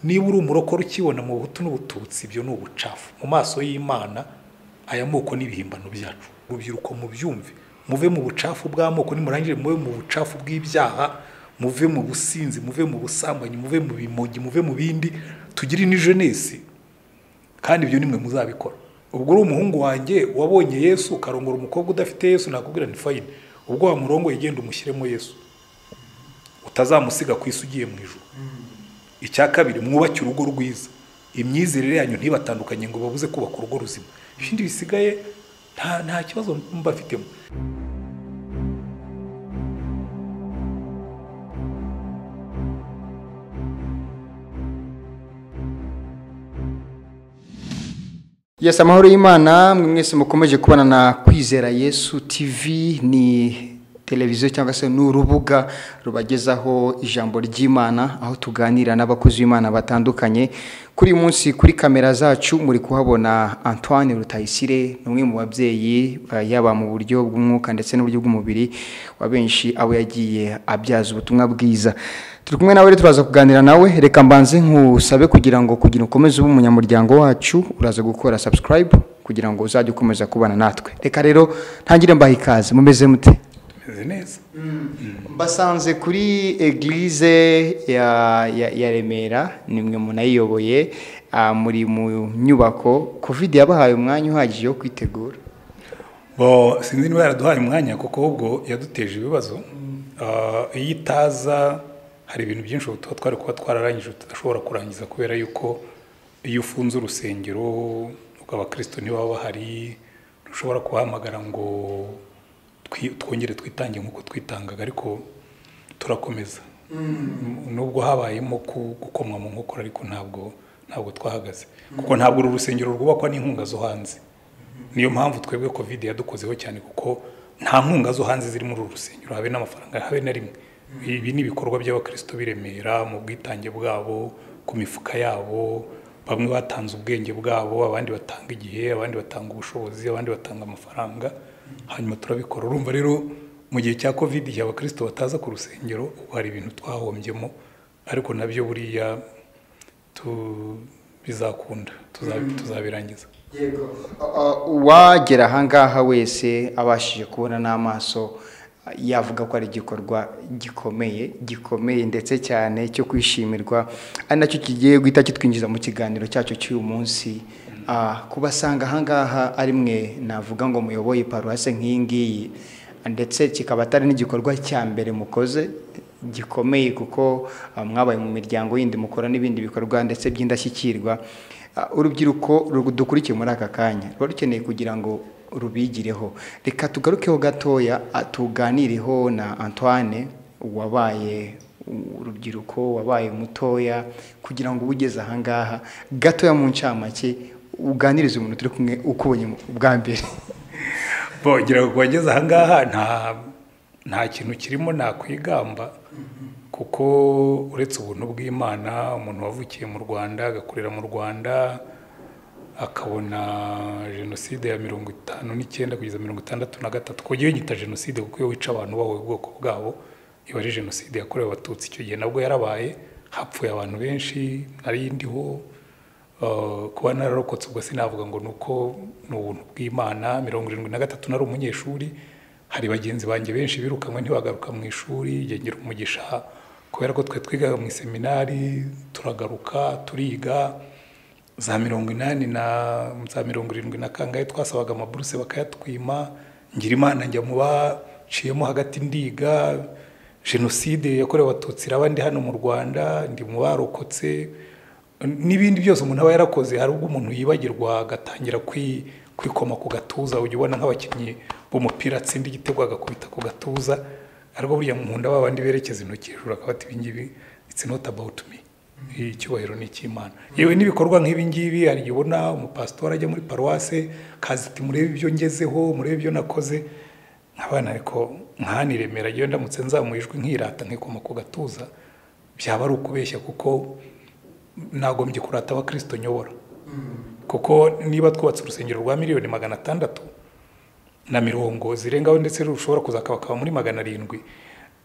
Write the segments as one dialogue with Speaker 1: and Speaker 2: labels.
Speaker 1: niba uri umurokore ukibona mu buhutu n'ubututsi ibyo ni ubucafu mu maso y'imana aya moko n'ibihimbano byacu urubyiruko mubyumve muve mu bucafu bw'amoko nimurangire muve mu bucafu bw'ibyaha muve mu businzi muve mu busambanyi muve mu bimogi muve mu bindi tugire ni jenesi kandi ibyo nimwe muzabikora ubwo uri umuhungu wanjye wabonye yesu ukarongora umukobwa udafite yesu nakubwira ni fayini ubwo wamurongoye genda umushyiremo yesu utazamusiga ku isi ugiye mu ijoro icya kabiri mwubake urugo rwiza imyizerere yanyu ntibatandukanye ngo babuze kubaka urugo ruzima ibindi bisigaye nta nta kibazo mbafitemo
Speaker 2: Yes, amahoro y'Imana mwe mwese mukomeje kubana na Kwizera Yesu TV ni televiziyo cyangwa se ni urubuga rubagezaho ijambo ry'Imana aho tuganira n'abakozi b'Imana batandukanye kuri uyu munsi kuri kamera zacu muri kuhabona Antoine Rutayisire ni umwe mu babyeyi ba- yaba mu buryo bw'umwuka ndetse n'uburyo bw'umubiri wa benshi abo yagiye abyaza ubutumwa bwiza turi kumwe nawe rero turaza kuganira nawe reka mbanze nkusabe kugira ngo kugira ukomeze ube umunyamuryango wacu uraza gukora subscribe kugira ngo uzajye ukomeza kubana natwe reka rero ntangire mbaha ikaze mumeze mute
Speaker 1: meze neza
Speaker 2: mbasanze kuri eglise ya, ya, ya remera nimwe munayiyoboye ah, muri mu nyubako covid yabahaye umwanya uhagije wo kwitegura
Speaker 1: Bo, sinzi niba yaraduhaye umwanya kuko ahubwo yaduteje ibibazo Ah, iyo itaza hari ibintu byinshi ubu tuba twari kuba twararangije tudashobora kurangiza kubera yuko iyo ufunze urusengero abakristo ntibaba bahari ntushobora kubahamagara ngo twi- twongere twitange nk'uko twitangaga ariko turakomeza nubwo habayemo ku- gukomwa mu nkokora ariko ntabwo ntabwo twahagaze kuko ntabwo uru rusengero rwubakwa n'inkunga zo hanze niyo mpamvu twebwe covid yadukozeho cyane kuko nta nkunga zo hanze ziri muri uru rusengero habe n'amafaranga habe na rimwe ibi ni ibikorwa by'abakristo biremera mu bwitange bwabo ku mifuka yabo bamwe batanze ubwenge bwabo abandi batanga igihe abandi batanga ubushobozi abandi batanga amafaranga hanyuma turabikora urumva rero mu gihe cya covid igihe abakristo bataza ku rusengero ubu hari ibintu twahombyemo ariko nabyo buriya tu- bizakunda tuzabi- tuzabirangiza
Speaker 2: yego uwagera ahangaha wese abashije kubona n'amaso ah, yavuga ko ari igikorwa gikomeye gikomeye ndetse cyane cyo kwishimirwa ari nacyo kigiye guhita kitwinjiza mu kiganiro cyacu cy'uyu munsi Ah, kubasanga ahangaha ari mwe navuga ngo muyoboye paruwase nk'iyi ngiyi ndetse kikaba atari n'igikorwa cya mbere mukoze gikomeye kuko ah, mwabaye mu miryango yindi mukora n'ibindi bikorwa ndetse by'indashyikirwa Ah, urubyiruko ru- dukurikiye muri aka kanya ruba rukeneye kugira ngo rubigireho reka tugarukeho gatoya ah, tuganireho na antoine wabaye urubyiruko wabaye mutoya kugira ngo ube ugeze ahangaha gatoya mu ncamake uganirize umuntu turi kumwe ukubonye bwa mbere
Speaker 1: bongera kubageza ahangaha nta nta kintu kirimo nakwigamba kuko uretse ubuntu bw'imana umuntu wavukiye mu rwanda agakorera mu rwanda akabona jenoside ya mirongo itanu n'icyenda kugeza mirongo itandatu na gatatu kuko yita jenoside kuko iyo wica abantu bahoye ubwoko bwabo iba ari jenoside yakorewe abatutsi icyo gihe nabwo yarabaye hapfuye abantu benshi nari ndiho Uh, kuba nararokotse ubwo sinavuga ngo ni uko ni ubuntu bw'imana mirongo irindwi na gatatu nari umunyeshuri hari bagenzi banjye benshi birukanwe ntibagaruka mu ishuri yegera umugisha kubera ko twe twigaga mu iseminari turagaruka turiga za mirongo inani na za mirongo irindwi na kangahe twasabaga amaburuse bakayatwima ngira imana njya mu baciyemo hagati ndiga jenoside yakorewe abatutsi iraba ndi hano mu rwanda ndi mu barokotse n'ibindi byose umuntu aba yarakoze hari ubwo umuntu yibagirwa agatangira kwi- kwikoma ku gatuza ujya ubona nk'abakinnyi b'umupira atsinda igitego agakubita ku gatuza ariko buriya mu nda babandi berekeza intoki hejuru akaba ati ibingibi it's not about me icyubahiro ni icy'imana yewe n'ibikorwa nk'ibi ngibi hari igihe ubona umupasitori ajya muri paruwase kazi ati murebe ibyo ngezeho murebe ibyo nakoze nk'abana ariko nkahani remera iyo ndamutse nzamuye ijwi nkirata nkikoma ku gatuza byaba ari ukubeshya kuko nagombye kurata abakristo nyobora kuko niba twubatse urusengero rwa miliyoni magana atandatu na mirongo zirengaho ndetse rushobora kuzakabakaba muri magana arindwi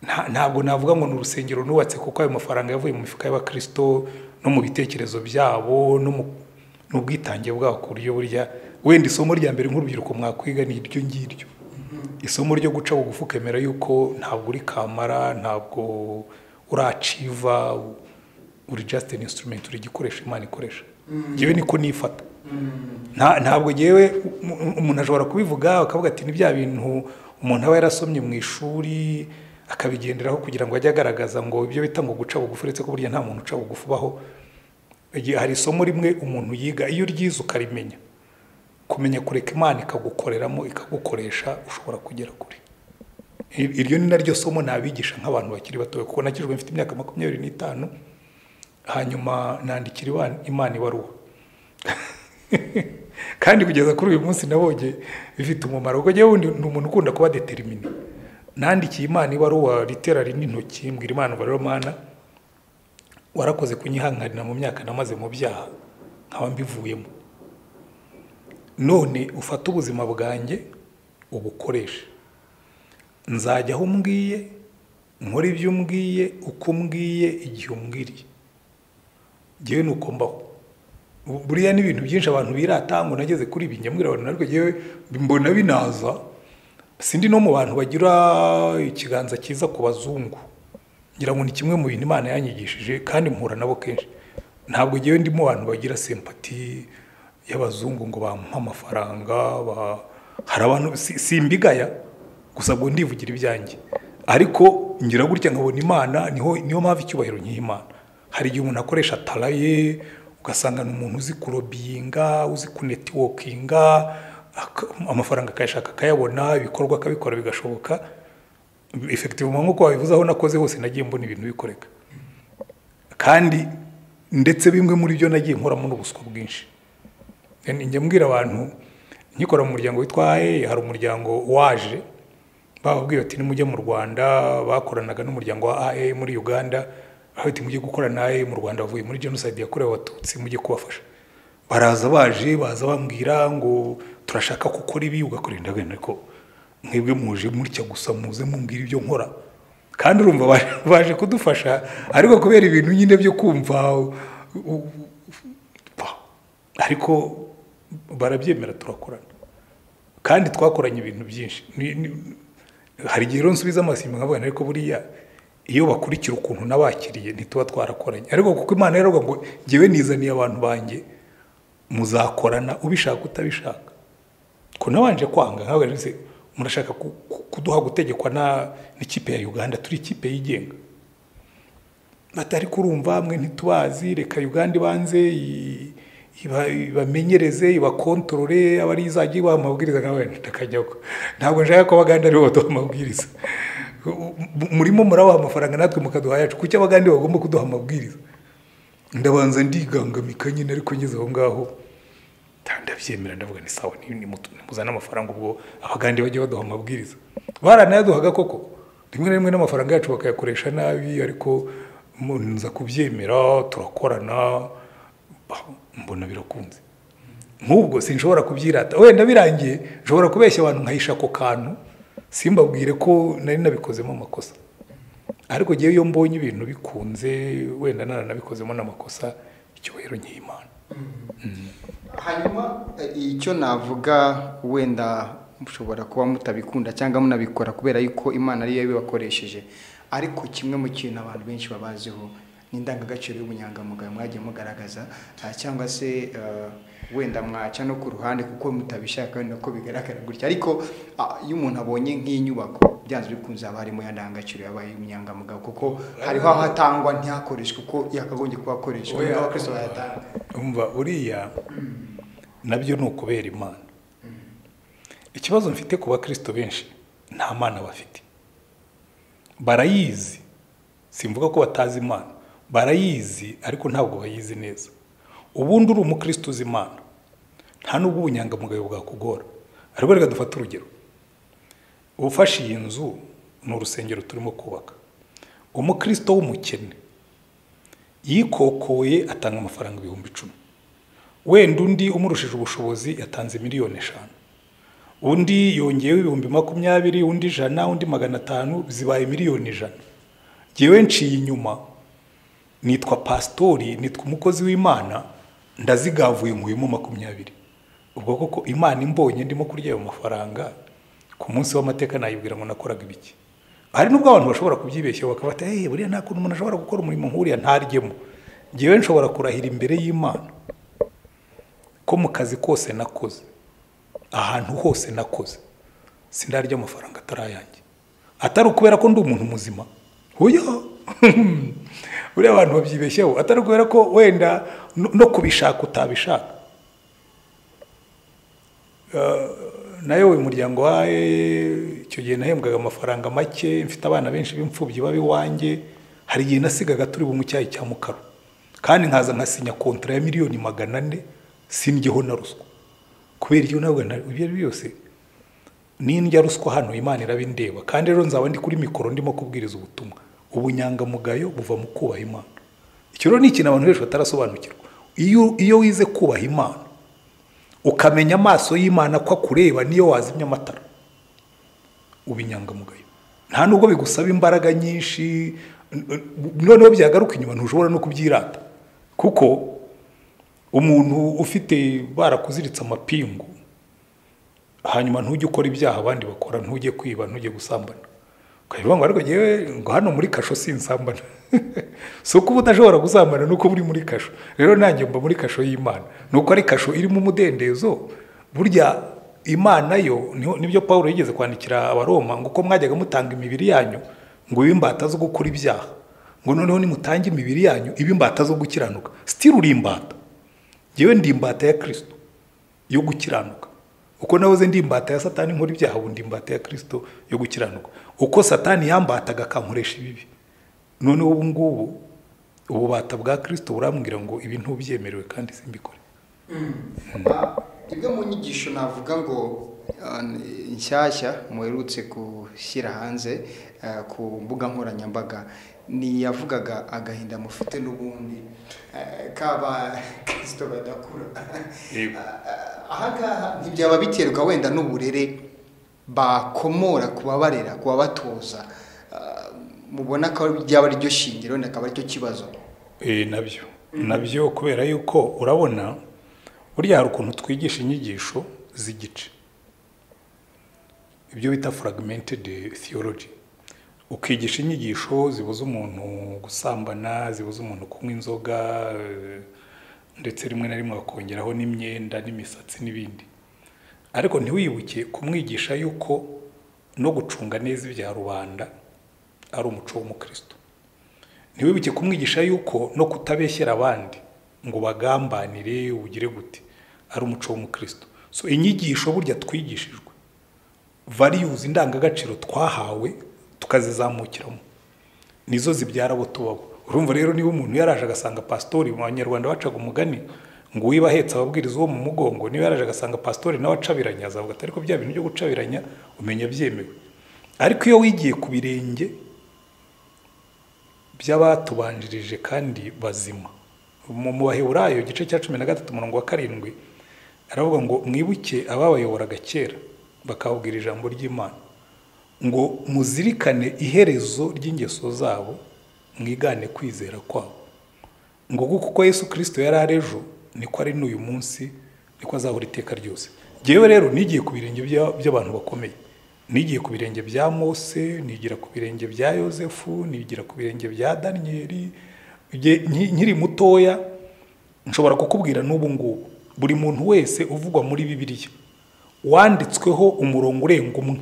Speaker 1: nta- ntabwo navuga ngo ni urusengero nubatse kuko ayo mafaranga yavuye mu mifuka y'abakristo no mu bitekerezo byabo no mu n'ubwitange bwabo ku buryo burya wenda isomo rya mbere nk'urubyiruko mwakwiga ni iryo ngiryo isomo ryo guca bugufi ukemera yuko ntabwo uri kamara ntabwo uraciva uri just an instrument uri igikoresho imana ikoresha yewe niko nifata Nta- ntabwo yewe umuntu ashobora kubivuga akavuga ati ni bya bintu umuntu aba yarasomye mu ishuri akabigenderaho kugira ngo ajye agaragaza ngo ibyo bita ngo guca bugufi uretse ko burya nta muntu uca bugufi ubaho Igihe hari isomo rimwe umuntu yiga iyo uryize ukarimenya kumenya kureka imana ikagukoreramo ikagukoresha ushobora kugera kure Ir- iryo ni naryo somo nabigisha nk'abantu bakiri batoya kuko nakijwe mfite imyaka makumyabiri n'itanu hanyuma nandikira Iwa- imana ibaruwa kandi kugeza kuri uyu munsi nabonye bifite umumaro ubwo njyewe wundi ni umuntu ukunda kuba determine nandikiye imana ibaruwa litera rinini intoki mbwira imana ubariro mana warakoze kunyihanganira mu myaka namaze mu byaha nkaba mbivuyemo none ufate ubuzima bwanjye ubukoreshe nzajya aho umbwiye nkora ibyo umbwiye uko umbwiye igihe umbwiriye ngewe ni uko mbaho Bu- buriya ni ibintu byinshi abantu birata ngo nageze kuri ibi nyamwira abantu ariko ngewe mbona binaza sindi no mu bantu bagira ikiganza cyiza ku bazungu ngira ngo ni kimwe mu bintu imana yanyigishije kandi mpura nabo kenshi ntabwo ngewe ndimo abantu bagira sempati y'abazungu ngo bampa amafaranga ba- hari abantu si- simbigaya gusa ngo ndivugira ibyanjye ariko ngira gutya nkabona imana niho niyo mpamvu icyubahiro nkiha imana hari igihe umuntu akoresha tara ye ugasanga ni umuntu uzi kurobiyinga uzi kunetiwokinga ak- amafaranga akayashaka akayabona ibikorwa akabikora bigashoboka efekitivu nk'uko wabivuze aho nakoze hose nagiye mbona ibintu bikoreka kandi ndetse bimwe muri byo nagiye nkoramo n'ubuswa bwinshi Yani njya mbwira abantu nkikora mu muryango witwa ae hari umuryango waje bababwiye bati nimujye mu rwanda bakoranaga n'umuryango wa ae muri uganda bati mujye gukorana ae mu rwanda bavuye muri jenoside yakorewe abatutsi mujye kubafasha baraza baje baza bambwira ngo turashaka gukora ibi ugakora indagana ariko mwebwe muje mutya gusa muze mumbwira ibyo nkora kandi urumva baje- baje kudufasha ariko kubera ibintu nyine byo kumva u- u- pa- ariko barabyemera turakorana kandi twakoranye ibintu byinshi Ni- ni- hari igihe rero nsubiza amasimba nkabona ariko buriya iyo bakurikira ukuntu nabakiriye ntituba twarakoranye ariko kuko imana yaravuga ngo ngewe nizaniye abantu banjye muzakorana ubishaka utabishaka ko nabanje kwanga nkawe rese murashaka ku- ku- kuduha gutegekwa na n'ikipe ya Uganda turi ikipe yigenga batari kurumva mwe ntitubazi reka Uganda ibanze i- iba- ibamenyereze ibakontorore abari izajya ibaha amabwiriza nkawe ntakajyaho ntabwo nshaka ko abaganda aribo baduha amabwiriza U- mu- murimo murabaha amafaranga natwe mukaduha yacu kuki abaganda bagomba kuduha amabwiriza ndabanza ndigangamika nyine ariko ngeze aho ngaho nta- ndabyemera ndavuga ni sawa ni- nimutu- nimuzane amafaranga ubwo abagande bajya baduha amabwiriza baranayaduhaga koko rimwe na rimwe n'amafaranga yacu bakayakoresha nabi ariko mu- nza kubyemera turakorana bah, mbona birakunze nk'ubwo sinshobora kubyirata wenda birangiye nshobora kubeshya abantu nkahisha ako kantu simbabwire ko nari nabikozemo amakosa ariko ngewe iyo mbonye ibintu bikunze wenda naranabikozemo n'amakosa icyubahiro nk'imana
Speaker 2: hanyuma eh, icyo navuga wenda mushobora kuba mutabikunda cyangwa munabikora kubera yuko imana ariyo yabibakoresheje ariko kimwe mu kintu abantu benshi babaziho ni indangagaciro y'ubunyangamugayo mwagiye mugaragaza ah, cyangwa se eh, wenda mwaca no ku ruhande kuko mutabishaka wenda ko bigaragara gutya ariko ah, iyo umuntu abonye nk'inyubako byanze bikunze haba harimo ya ndangagaciro yabaye ubunyangamugayo kuko hariho aho atangwa ntihakoreshwe kuko yakagombye kuba akoreshwa
Speaker 1: Oya.
Speaker 2: abakristo bayatanga
Speaker 1: umva uriya nabyo ni ukubera imana ikibazo mfite ku bakristo benshi nta mana bafite barayizi simvuga ko batazi imana barayizi ariko ntabwo bayizi neza ubundi uri umukristo uzi imana nta n'ubwo ubunyangamugayo bwakugora ariko reka dufate urugero ufashe iyi nzu ni urusengero turimo kubaka umukristo w'umukene yikokoye atanga amafaranga ibihumbi icumi wenda undi umurushije ubushobozi yatanze miliyoni eshanu undi yongeyeho ibihumbi makumyabiri undi ijana undi magana atanu zibaye miliyoni ijana ngewe nciye inyuma nitwa pasitori nitwa umukozi w'imana ndazigavuye nkuyemo makumyabiri ubwo koko imana imbonye ndimo kurya ayo mafaranga ku munsi w'amateka nayibwira ngo nakoraga ibiki hari n'ubwo abantu bashobora kubyibeshyaho bakabata hey, buriya nta kuntu umuntu ashobora gukora umurimo nk'uriya ntaryemo ngewe nshobora kurahira imbere y'imana ko mu kazi kose nakoze ahantu hose nakoze sindarya amafaranga atari ayanjye atari ukubera ko ndi umuntu muzima huyo buriya abantu babyibeshyeho atari ukubera ko wenda no- no kubishaka utabishaka Eh, nayo uyu muryango wa eh, icyo gihe nahembwaga amafaranga make mfite abana benshi b'imfubyi baba iwanjye hari igihe nasigaga turi bunywe icyayi cya mukaro kandi nkaza nkasinya kontara ya miliyoni magana ane sindyeho na ruswa kubera ibyo ntabwo na- ibyo ari byo byose n'indya ruswa hano imana irabindeba kandi rero nzaba ndi kuri mikoro ndimo kubwiriza ubutumwa ubunyangamugayo buva mu kubaha imana icyo rero ni ikintu abantu benshi batarasobanukirwa iyo iyo wize kubaha imana ukamenya amaso y'imana ko akureba niyo wazimya amatara uba inyangamugayo nta nubwo bigusaba imbaraga nyinshi n- n- noneho byagaruka inyuma ntushobora no kubyirata kuko umuntu ufite barakuziritse amapingu hanyuma ntujye ukora ibyaha abandi bakora ntujye kwiba ntujye gusambana ukavuga ngo ariko ngewe ngo hano muri kasho sinsambana si uko uba udashobora gusambana ni uko uri muri kasho rero nanjye mba muri kasho y'imana ni uko ari kasho irimo umudendezo burya imana yo niho- nibyo paul yigeze kwandikira abaroma ngo uko mwajyaga mutanga imibiri yanyu ngo ibe imbata zo gukora ibyaha ngo noneho nimutange imibiri yanyu ibe imbata zo gukiranuka sitiri uri imbata ngewe ndi imbata ya kirisito yo gukiranuka uko nahoze ndi imbata ya satani nkora ibyaha ubu ndi imbata ya kirisito yo gukiranuka uko satani yambataga akankoresha ibibi noneho ubu ngubu ububata bwa kirisito burambwira ngo ibi ntubyemerewe kandi simbikore
Speaker 2: ibyo mu nyigisho navuga ngo ah, ni- nshyashya muherutse gushyira hanze ah, ku mbuga nkoranyambaga ni yavugaga agahinda mufite n'ubundi eh, kaba kirisito badakura
Speaker 1: Yego.
Speaker 2: Ah, ahangaha ntibyaba biterwa wenda n'uburere bakomora ku babarera ku babatoza Ah, mubona ko ryaba ari ryo shingiro wenda akaba ari cyo kibazo
Speaker 1: Eh, nabyo nabyo kubera yuko urabona burya hari ukuntu twigisha inyigisho z'igice ibyo bita fragmented theology ukigisha inyigisho zibuza umuntu gusambana zibuza umuntu kunywa inzoga eh, ndetse rimwe na rimwe bakongeraho n'imyenda n'imisatsi n'ibindi ariko ntiwibuke kumwigisha yuko no gucunga neza ibya rubanda ari umuco w'umukristo ntiwibuke kumwigisha yuko no kutabeshyera abandi ngo bagambanire ugire gute ari umuco w'umukristo so inyigisho burya twigishijwe variyuzi indangagaciro twahawe tukazizamukiramo nizo zibyara abo tubabo urumva rero niba umuntu yaraje agasanga pasitori mu banyarwanda bacaga umugani ngo uwiba ahetse ababwiriza uwo mu mugongo niba yaraje agasanga pasitori nawe acabiranya azavuga ati ariko bya bintu byo gucabiranya umenya byemewe ariko iyo wigiye ku birenge by'abatubanjirije kandi bazima mu mu baheburayo igice cya cumi na gatatu umurongo wa karindwi aravuga ngo mwibuke ababayoboraga kera bakababwira ijambo ry'imana ngo muzirikane iherezo ry'ingeso zabo mwigane kwizera kwabo ngo kuko uko yesu kirisito yari ari ejo niko ari n'uyu munsi niko azahora iteka ryose ngewe rero nigiye ku birenge bya- by'abantu bakomeye nigiye ku birenge bya mose nigira ku birenge bya yosefu nigira ku birenge bya daniyeli Nge- nki- nkiri mutoya nshobora kukubwira n'ubu ngubu buri muntu wese uvugwa muri bibiliya wanditsweho umurongo urenga umwe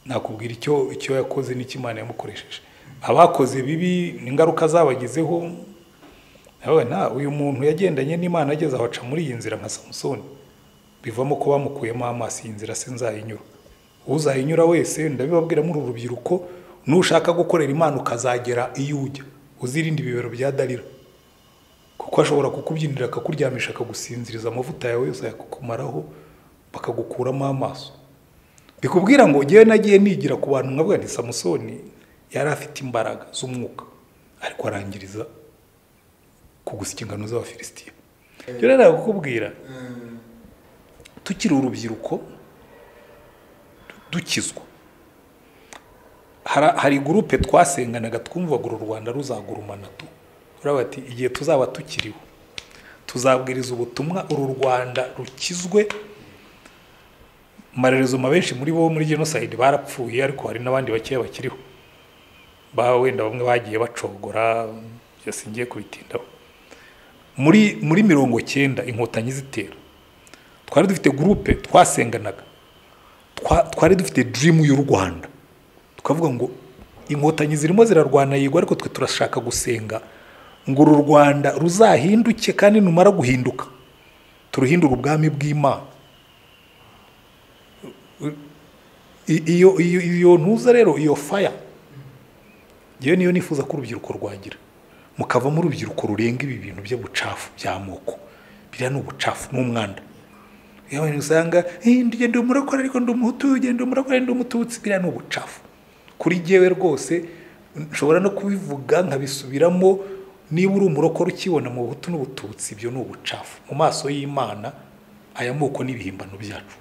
Speaker 1: nakubwira icyo icyo yakoze n'icyo imana yamukoresheje abakoze bibi n'ingaruka zabagezeho nawe nta uyu muntu yagendanye n'imana ageze aho aca muri iyi nzira nka samusoni bivamo ko bamukuyemo amaso iyi nzira se nzayinyura uzayinyura wese ndabibabwira muri uru rubyiruko nushaka gukorera imana ukazagera iyo ujya uzirinde ibibero bya darira kuko ashobora kukubyinira akakuryamisha akagusinziriza amavuta yawe yose akakumaraho bakagukuramo amaso bikubwira ngo ngewe nagiye nigira ku bantu nkavuga nti samusoni yari afite imbaraga z'umwuka ariko arangiriza ku inshingano z'abafilisitiya rero ntabwo kukubwira tukiri urubyiruko dukizwa hara- hari gurupe twasenganaga twumvaga uru rwanda ruzagurumana tu urabona ati igihe tuzaba tukiriho tuzabwiriza ubutumwa uru rwanda rukizwe amarerezo benshi muri bo muri jenoside barapfuye ariko hari n'abandi bakeya bakiriho ba wenda bamwe bagiye bacogora byose ngiye kubitindaho muri muri mirongo cyenda inkotanyi zitera twari dufite gurupe twasenganaga Twa- twari dufite dirimu y'u rwanda tukavuga ngo inkotanyi zirimo zirarwana yego ariko twe turashaka gusenga ngo uru rwanda ruzahinduke kandi numara guhinduka turuhindure ubwami bw'imana I- iyo iyo iyo ntuza rero iyo faya yewe niyo nifuza ko urubyiruko rwagira mukavamo urubyiruko rurenga ibi bintu by'ubucafu by'amoko biriya ni ubucafu ni umwanda iyo abantu usanga "Eh, ndi- ndi umurakora ariko ndi umuhutu njye ndi umurakora ndi umututsi biriya ni ubucafu kuri jyewe rwose nshobora no kubivuga nkabisubiramo niba uri umurokora ukibona mu buhutu n'ubututsi ibyo ni ubucafu mu maso y'imana aya moko n'ibihimbano byacu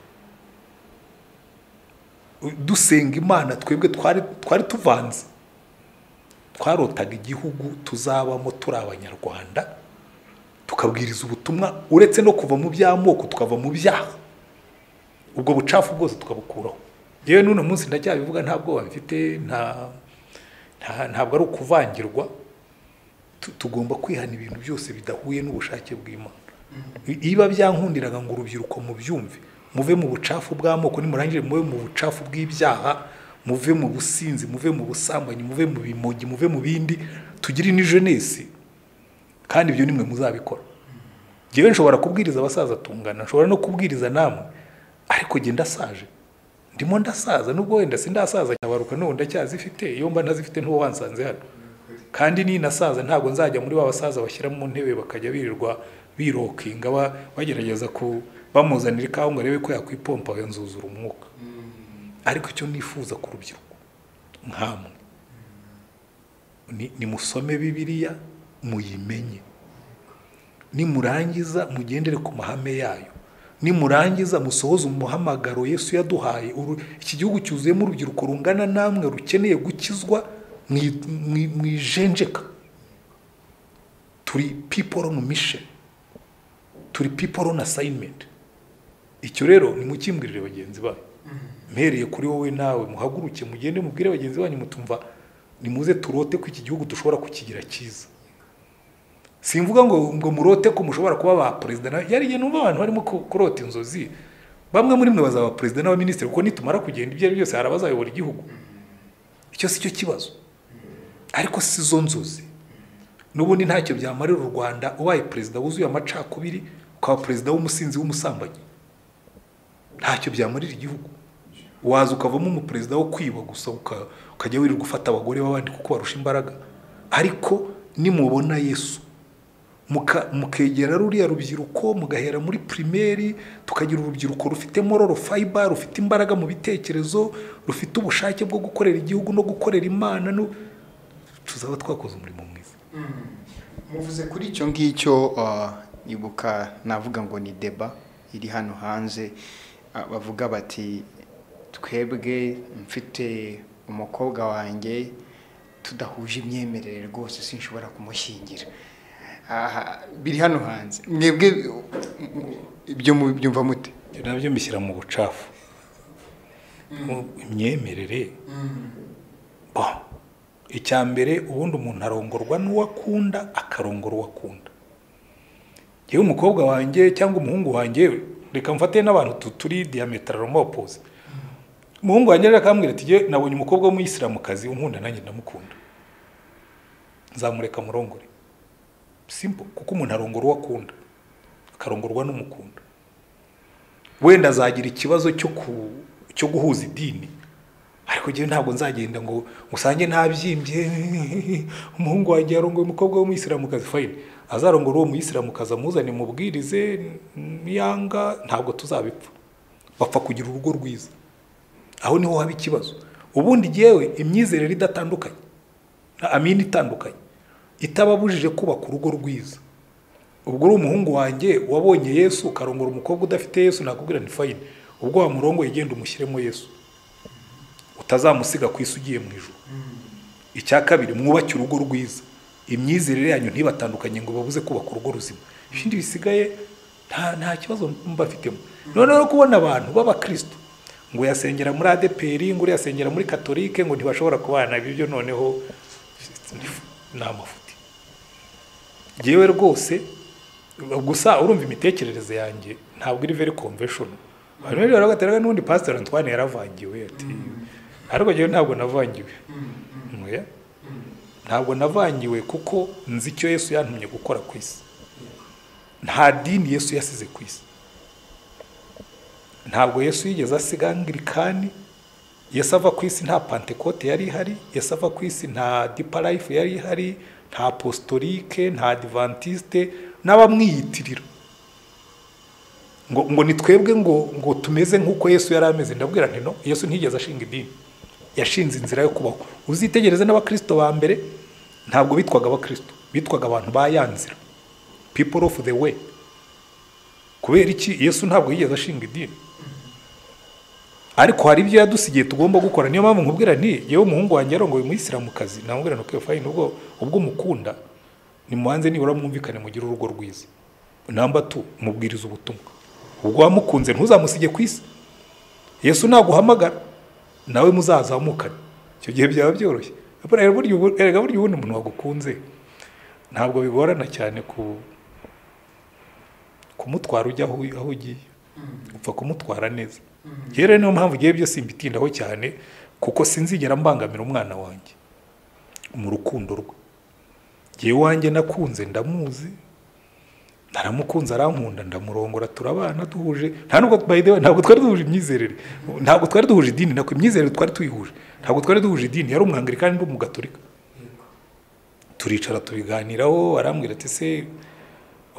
Speaker 1: dusenga imana twebwe twari twari tuvanze twarotaga igihugu tuzabamo turi abanyarwanda tukabwiriza ubutumwa uretse no kuva mu by'amoko tukava mu byaha ubwo bucafu bwose tukabukuraho yewe n'uno munsi ndacyabivuga nta bwoba mfite nta nta- ntabwo ari ukuvangirwa Tu- tugomba kwihana ibintu byose bidahuye n'ubushake bw'imana I- iba byankundiraga ngo urubyiruko mubyumve muve mu bucafu bw'amoko nimurangire muve mu bucafu bw'ibyaha muve mu businzi muve mu busambanyi muve mu bimogi muve mu bindi tugire ni jenesi kandi ibyo nimwe muzabikora ngewe nshobora kubwiriza abasaza tungana nshobora no kubwiriza namwe ariko genda ndasaje ndimo ndasaza nubwo wenda sindasaza nyabaruka n'ubu ndacyazifite iyo mba ntazifite ntuba wansanze hano kandi ninasaza ntabwo nzajya muri ba basaza bashyira mu ntebe bakajya birirwa birokinga ba- bagerageza ku bamuzanira ikawa ngo arebe ko yakwipompa yanzuzura umwuka ariko icyo nifuza ku rubyiruko nkamwe ni- nimusome bibiliya muyimenye nimurangiza mugendere ku mahame yayo nimurangiza musohoze umuhamagaro yesu yaduhaye Uru- iki gihugu cyuzuyemo urubyiruko rungana namwe rukeneye gukizwa mwi- mwi- mwijenjeka turi people on mission turi people on assignment icyo rero nimukimbwirire bagenzi banyu mpereye kuri wowe nawe muhaguruke mugende mubwire bagenzi banyu mutumva nimuze turote ko iki gihugu dushobora kukigira cyiza simvuga ngo ngo murote ko mushobora kuba ba perezida na- yari igihe numva abantu barimo ku- kurota inzozi bamwe muri mwe bazaba perezida n'abaminisitiri kuko nitumara kugenda ibyo ari byo byose hari abazayobora igihugu icyo si cyo kibazo ariko si zo nzozi n'ubundi ntacyo byamarira u rwanda ubaye perezida wuzuye amacakubiri ukaba perezida w'umusinzi w'umusambanyi ntacyo byamarira igihugu waza ukavamo umuperezida wo kwiba gusa uka- ukajya wirirwa ufata abagore b'abandi kuko barusha imbaraga ariko nimubona yesu muka- mukegera ruriya rubyiruko mugahera muri pirimeri tukagira urubyiruko rufite mororo fayiba rufite imbaraga mu bitekerezo rufite ubushake bwo gukorera igihugu no gukorera imana no- tuzaba twakoze umurimo mwiza
Speaker 2: muvuze kuri icyo ngicyo ah, ibuka navuga ngo ni deba iri hano hanze ah, bavuga bati twebwe mfite umukobwa wanjye tudahuje imyemerere rwose sinshobora kumushyingira Aha, biri hano hanze mwebwe ibyo mubyumva mute
Speaker 1: ibyo nabyo mbishyira mu bucafu Mu- imyemerere Bo. icya mbere ubundi umuntu arongorwa n'uwo akunda akarongora uwo akunda yewe umukobwa wanjye cyangwa umuhungu wanjye reka mfate n'abantu tu- turi diametaramo opposite umuhungu wanjye rero akambwira ati "Jye nabonye umukobwa w'umuyisilamukazi unkunda nanjye ndamukunda nzamureka murongore simple kuko umuntu arongora uwo akunda akarongorwa n'umukunda wenda azagira ikibazo cyo ku cyo guhuza idini ariko njyewe ntabwo nzagenda ngo usange ntabyimbye umuhungu wanjye yarongoye umukobwa w'umuyisilamukazi fayine azarongora uwo muyisilamukazi amuzane mubwirize niyanga ntabwo tuzabipfa bapfa kugira urugo rwiza aho niho haba ikibazo ubundi njyewe imyizerere idatandukanye amini itandukanye itababujije kubaka urugo rwiza ubwo uri umuhungu wanjye wabonye yesu ukarongora umukobwa udafite yesu nakubwira nti fayine ubwo wamurongoye genda umushyiremo yesu utazamusiga ku isi ugiye mu ijoro icya kabiri mwubake urugo rwiza imyizerere yanyu ntibatandukanye ngo babuze kubaka urugo ruzima ibindi bisigaye nta nta kibazo mbafitemo noneho kubona abantu b'abakristo ngo yasengera muri adeperi ngo yasengera muri katolike ngo ntibashobora kubana ibyo noneho ni amafuti yewe rwose gusa urumva imitekerereze yanjye ntabwo iri very convention abantu rero bagateraga n'ubundi pastor Antoine yaravangiwe ati ariko jewe ntabwo navangiwe oya ntabwo navangiwe kuko nzi icyo Yesu yantumye gukora ku isi nta dini Yesu yasize ku isi ntabwo Yesu yigeze asiga angirikani Yesu ava ku isi nta pantekote yari ihari Yesu ava ku isi nta dipa life yari ihari nta apostolike nta adventiste n'abamwiyitirira ngo ngo ni twebwe ngo ngo tumeze nk'uko Yesu yari ameze ndabwira nti no Yesu ntigeze ashinga idini yashinze inzira yo kubaho uzitegereze n'abakristo ba mbere ntabwo bitwaga abakristo bitwaga abantu ba ya nzira people of the way kubera iki Yesu ntabwo yigeze ashinga idini ariko hari ibyo yadusigiye tugomba gukora niyo mpamvu nkubwira nti yewe umuhungu wanjye yarongoye umuyisilamukazi namubwira nti okay fine ubwo ubwo umukunda nimubanze nibura mwumvikane mugire urugo rwiza namba tu mubwiriza ubutumwa ubwo wamukunze ntuzamusige ku isi yesu naguhamagara nawe muzazamukane icyo gihe byaba byoroshye erega burya ubu- erega burya ubundi umuntu wagukunze ntabwo bigorana cyane ku kumutwara ujya aho aho ugiye upfa kumutwara neza rero niyo mpamvu igihe byose mbitindaho cyane kuko sinzigera mbangamira umwana wanjye mu rukundo rwe njyewe iwanjye nakunze ndamuzi naramukunze arankunda ndamurongora turabana duhuje nta nubwo by the way ntabwo twari duhuje imyizerere ntabwo twari duhuje idini nako imyizerere twari tuyihuje ntabwo twari duhuje idini yari umwangirikani ndi umugatolika turicara tubiganiraho arambwira ati se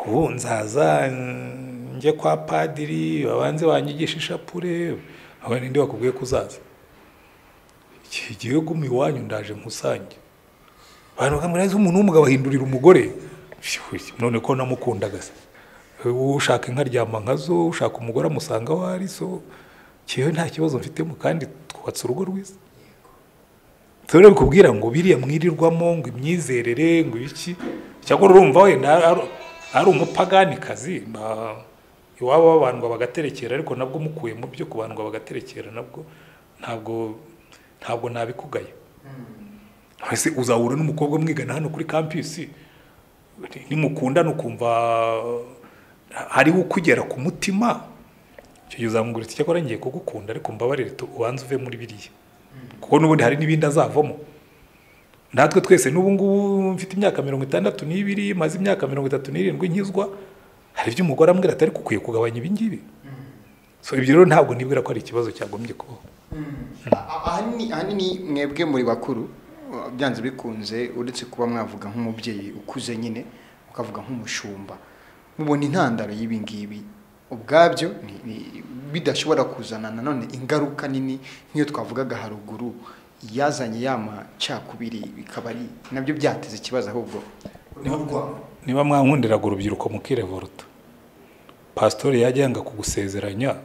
Speaker 1: ubu nzaza mm, njye kwa padiri babanze banyigisha ishapure aba ninde wakubwiye ko uzaza igihe igihe guma iwanyu ndaje nkusange abantu bakamubwira ati umuntu w'umugabo ahindurira umugore Shush, none ko namukundaga se ushaka inka aryama nkazo ushaka umugore amusanga aho ari so njyewe nta kibazo mfitemo kandi twubatse urugo rwiza rero bikubwira ngo biriya mwirirwamo ngo imyizerere ngo ibiki cyangwa urumva wenda ari- ari umupaganikazi ba- iwabo babandwa bagaterekera ariko nabwo umukuye mu byo kubandwa bagaterekera nabwo ntabwo ntabwo nabikugaya ese uzahura n'umukobwa mwigana hano kuri kampisi nimukundana ukumva hariho ukugera ku mutima icyo gihe uzamubwira uti cyakora ngiye kugukunda ariko mbabarire tu- ubanze uve muri biriya kuko n'ubundi hari n'ibindi azavamo natwe twese n'ubu ngubu mfite imyaka mirongo itandatu n'ibiri maze imyaka mirongo itatu n'irindwi nkizwa hari ibyo umugore ambwira atari ukwiye kugabanya ibi ngibi so ibyo rero ntabwo nibwira ko ari ikibazo cyagombye kubaho
Speaker 2: ahanini ahanini mwebwe muri bakuru uh, byanze bikunze uretse kuba mwavuga nk'umubyeyi ukuze nyine ukavuga nk'umushumba mubona intandaro y'ibi ngibi ubwabyo ni- ni- bidashobora kuzana nanone ingaruka nini nk'iyo twavugaga haruguru yazanye ya macakubiri bikaba ari nabyo byateza ikibazo ahubwo
Speaker 1: niba mwankundiraga urubyiruko mukirevoruta pasitori yajya yanga kugusezeranya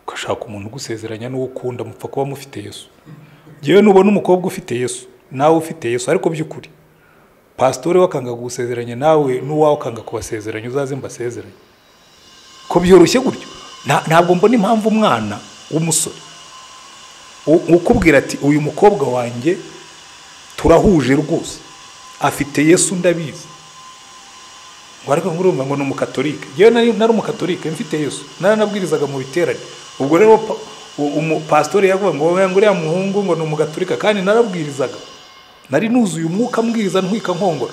Speaker 1: ugashaka umuntu ugusezeranya n'uwo ukunda mupfa kuba mufite yesu ngewe nubona umukobwa ufite yesu nawe ufite yesu ariko by'ukuri pasitori we akanga kugusezeranya nawe n'uwawe akanga kubasezeranya uzaze mbasezeranye ko byoroshye gutyo Nta- ntabwo mbona impamvu umwana w'umusore u- ukubwira ati uyu mukobwa wanjye turahuje rwose afite yesu ndabizi ngo ariko ngurumva ngo ni umukatolike yewe nari nari umukatolike mfite yesu naranabwirizaga mu biterane ubwo rero pa- u- umu- pasitori yavuga ngo wowe ngo uriya muhungu ngo ni umugatolika kandi narabwirizaga nari nuzuye umwuka mbwiriza ntwika nkongora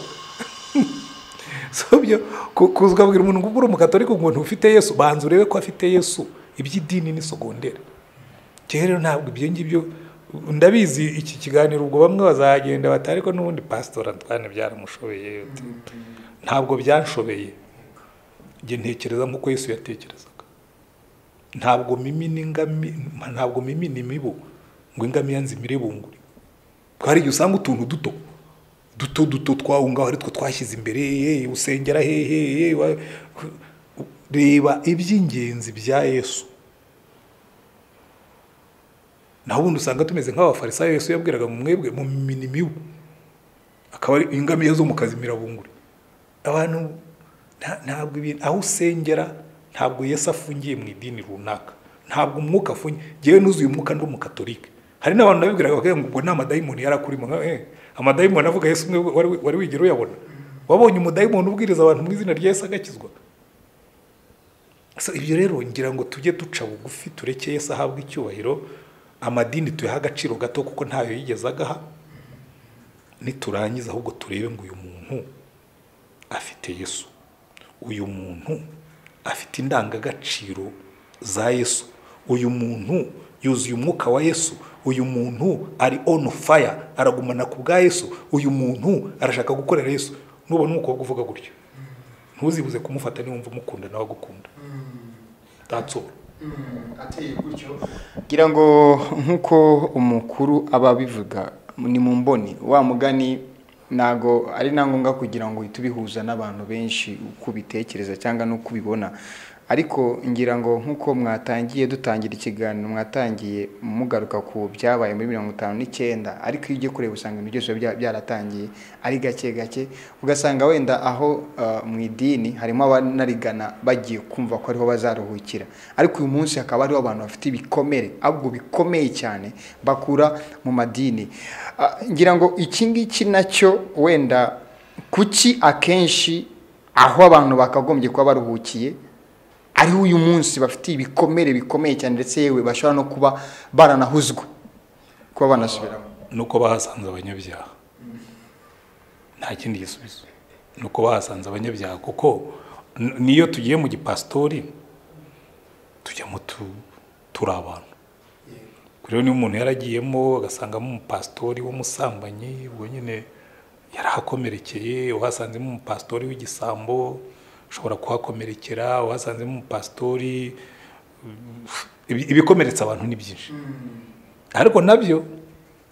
Speaker 1: so byo ku- kuza ukabwira umuntu ngo ubwo uri umukatolika ngo ntufite yesu banza urebe ko afite yesu iby'idini ni sogondere njyewe rero ntabwo ibyo ngibyo ndabizi iki kiganiro ubwo bamwe bazagenda bati ariko n'ubundi pasitori Antoine byaramushobeye uti, ntabwo byanshobeye njye ntekereza nk'uko Yesu yatekerezaga ntabwo mimina ingami ntabwo mimina imibu ngo ingamiya nzimire bunguri hari igihe usanga utuntu duto duto duto twahungaho ari two twashyize imbere yeee usengera hehe yeee wa- reba iby'ingenzi bya yesu naho ubundi usanga tumeze nk'abafarisayo Yesu yabwiraga ngo mwebwe mu minimibu akaba ari ingamiya zo mu kazi mirabungure abantu nta- ntabwo ibintu aho usengera ntabwo Yesu afungiye mu idini runaka ntabwo umwuka afungiye ngewe nuzuye umwuka ndi umukatolika hari n'abantu nabibwiraga bakavuga ngo ubwo nta madayimoni yari akurimo nka eh amadayimoni avuga Yesu umwe wari wari wigera uyabona wabonye umudayimoni ubwiriza abantu mu izina rya Yesu agakizwa So, ibyo rero ngira ngo tujye duca bugufi tureke Yesu ahabwa icyubahiro amadini tuyaha agaciro gato kuko ntayo yigeze agaha niturangiza ahubwo turebe ngo uyu muntu afite Yesu uyu muntu afite indangagaciro za Yesu uyu muntu yuzuye umwuka wa Yesu uyu muntu ari on fire aragumana ku bwa Yesu uyu muntu arashaka gukorera Yesu nubona umukobwa uvuga gutyo ntuzibuze kumufata niwumva umukunda nawe agukunda that's all
Speaker 2: ateye gutyo ngira ngo nk'uko umukuru aba abivuga ni mu mboni wa mugani ntabwo ari na ngombwa kugira ngo uhite ubihuza n'abantu benshi uko ubitekereza cyangwa n'uko ubibona ariko ngira ngo nk'uko mwatangiye dutangira ikiganiro mwatangiye mugaruka ku byabaye muri mirongo itanu n'icyenda ariko iyo ugiye kureba usanga ibintu byose bya- byaratangiye ari gake gake ugasanga wenda aho ah, mu idini harimo abanarigana bagiye kumva ko ariho bazaruhukira ariko uyu munsi hakaba hariho abantu bafite ibikomere ahubwo bikomeye cyane bakura mu madini Ah, ngira ngo iki ngiki nacyo wenda kuki akenshi aho abantu bakagombye kuba baruhukiye ariho uyu munsi bafite ibikomere bikomeye cyane ndetse yewe bashobora no kuba baranahuzwa kuba banasubiramo
Speaker 1: nuko bahasanze abanyabyaha nta kindi gisubizo nuko bahasanze abanyabyaha kuko n- niyo tugiye mu gipasitori tujyamo tu- turi abantu Ubwo rero niba umuntu yaragiyemo agasangamo umupasitori w'umusambanyi ubwo nyine yarahakomerekeye uhasanzemo umupasitori w'igisambo ushobora kuhakomerekera uhasanzemo umupasitori ibi- ibikomeretsa abantu ni byinshi ariko nabyo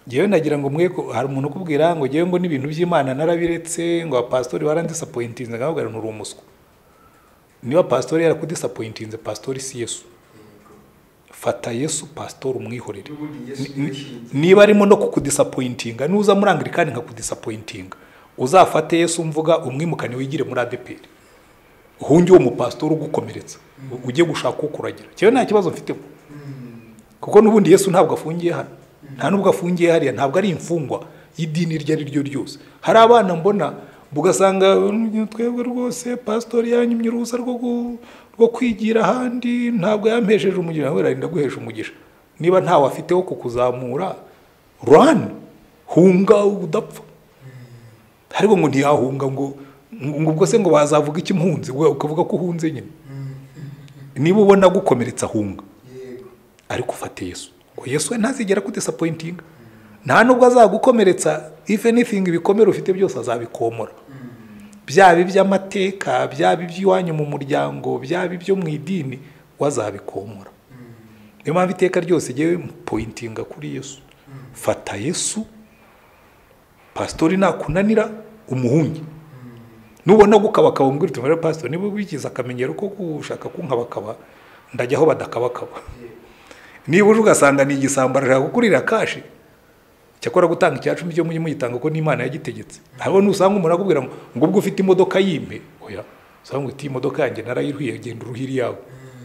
Speaker 1: ngewe nagira ngo mwe ko- hari umuntu ukubwira ngo ngewe ngo n'ibintu by'imana narabiretse ngo abapasitori barandisapointinze nkamubwira ngo uri umuswa niba pasitori yarakudisapointinze pasitori si yesu fata yesu pasitori umwihorere Ni- ni- niba arimo no kukudisapointinga nuza muri angirikani nkakudisapointinga uzafate yesu mvuga umwimukane wigire muri adeperi uhunge uwo mupasitori ugukomeretsa ujye gushaka ukuragira ngewe nta kibazo mfitemo kuko n'ubundi yesu ntabwo afungiye hano nta nubwo afungiye hariya ntabwo ari imfungwa y'idini iryo ari ryo ryose hari abana mbona ugasanga "Mm, twebwe rwose pasitori yanyumye uruhusa rwo gu- rwo kwigira ahandi ntabwo yampesheje umugisha nawe arinda guhesha umugisha niba ntawe afite wo kukuzamura rani hunga udapfa ariko ngo ntiyahunga ngo ngo ubwo se ngo bazavuga iki mpunzi we ukavuga ko uhunze nyine niba ubona gukomeretsa hunga ariko ufate yesu ngo yesu we ntazigera kudisapointinga nta nubwo azagukomeretsa if anything ibikomere ufite byose azabikomora byaba iby'amateka byaba iby'iwanyu mu muryango byaba ibyo mu idini we azabikomora niyo mpamvu iteka ryose jyewe pointinga kuri yesu fata yesu pasitori nakunanira umuhunge nubona gukabakaba umbwira uti "Mwere pasitori niba wigize akamenyero ko gushaka kunkabakaba ndajyaho badakabakaba niba uje ugasanga ni igisambo arashaka kukurira kashi cyakora gutanga icya cumi cyo mujye mugitanga ko n'imana yagitegetse hariho n'usanga umuntu akubwira ngo ngo ubwo ufite imodoka y'impe oya usanga ngo iyi modoka yanjye narayiruhiye genda uruhire iyawe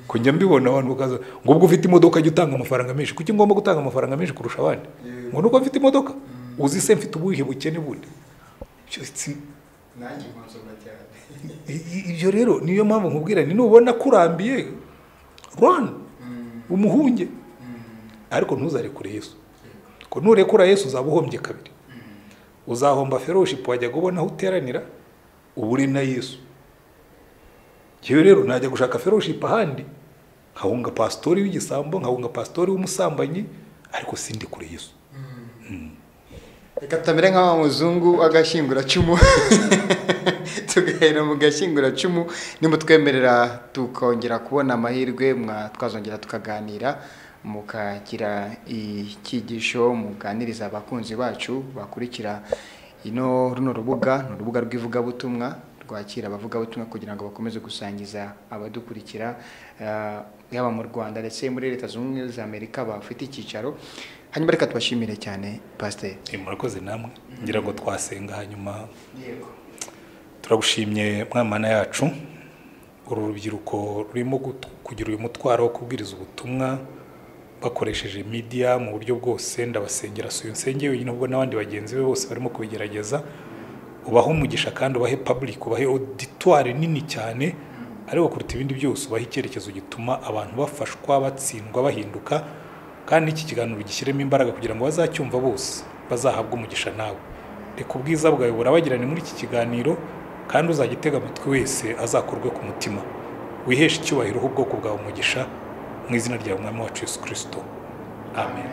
Speaker 1: ko njya mbibona abantu bakaza ngo ubwo ufite imodoka jya utanga amafaranga menshi kuki ngomba gutanga amafaranga menshi kurusha abandi ngo nuko mfite imodoka uzi se mfite ubuhe bukene bundi Icyo si-
Speaker 2: nanjye nkonsoma cyane
Speaker 1: i- i- ibyo rero niyo mpamvu nkubwira ni nubona kurambiye rwanda umuhunge ariko ntuzarekure yesu ko nurekura yesu uzaba uhombye kabiri uzahomba feroshipu wajyaga ubona aho uteranira ubure na yesu yewe rero najya gushaka feroshipu ahandi nkahunga pasitori w'igisambo nkahunga pasitori w'umusambanyi ariko sindi kure yesu
Speaker 2: reka tutamere nk'aba muzungu agashyinguracumu tugahera mu gashyinguracumu nimutwemerera tukongera kubona amahirwe mwa- twazongera tukaganira mukagira icyigisho muganiriza abakunzi bacu bakurikira ino runo rubuga ni urubuga rw'ivugabutumwa twakira abavugabutumwa kugira ngo bakomeze gusangiza abadukurikira ah, yaba mu rwanda ndetse muri leta zunze ubumwe za amerika bafite icyicaro hanyuma reka tubashimire cyane pasiteri
Speaker 1: Eh, murakoze namwe ngira ngo twasenga hanyuma turagushimye mwamana yacu uru rubyiruko rurimo gutu- kugira uyu mutwaro wo kubwiriza ubutumwa bakoresheje media mu buryo bwose ndabasengera si uyu nsenge wenyine ahubwo n'abandi bagenzi be bose barimo kubigerageza ubahe umugisha kandi ubahe public ubahe auditoire nini cyane ariko kuruta ibindi byose ubahe icyerekezo gituma abantu bafashwa batsindwa bahinduka kandi iki kiganiro gishyiremo imbaraga kugira ngo bazacyumva bose bazahabwe umugisha nawe reka ubwiza bwawe burabagirane muri iki kiganiro kandi uzagitega amatwi wese azakorwe ku mutima wiheshe icyubahiro ubwoko bwawe umugisha mu izina rya mwami wacu yesu kirisito amen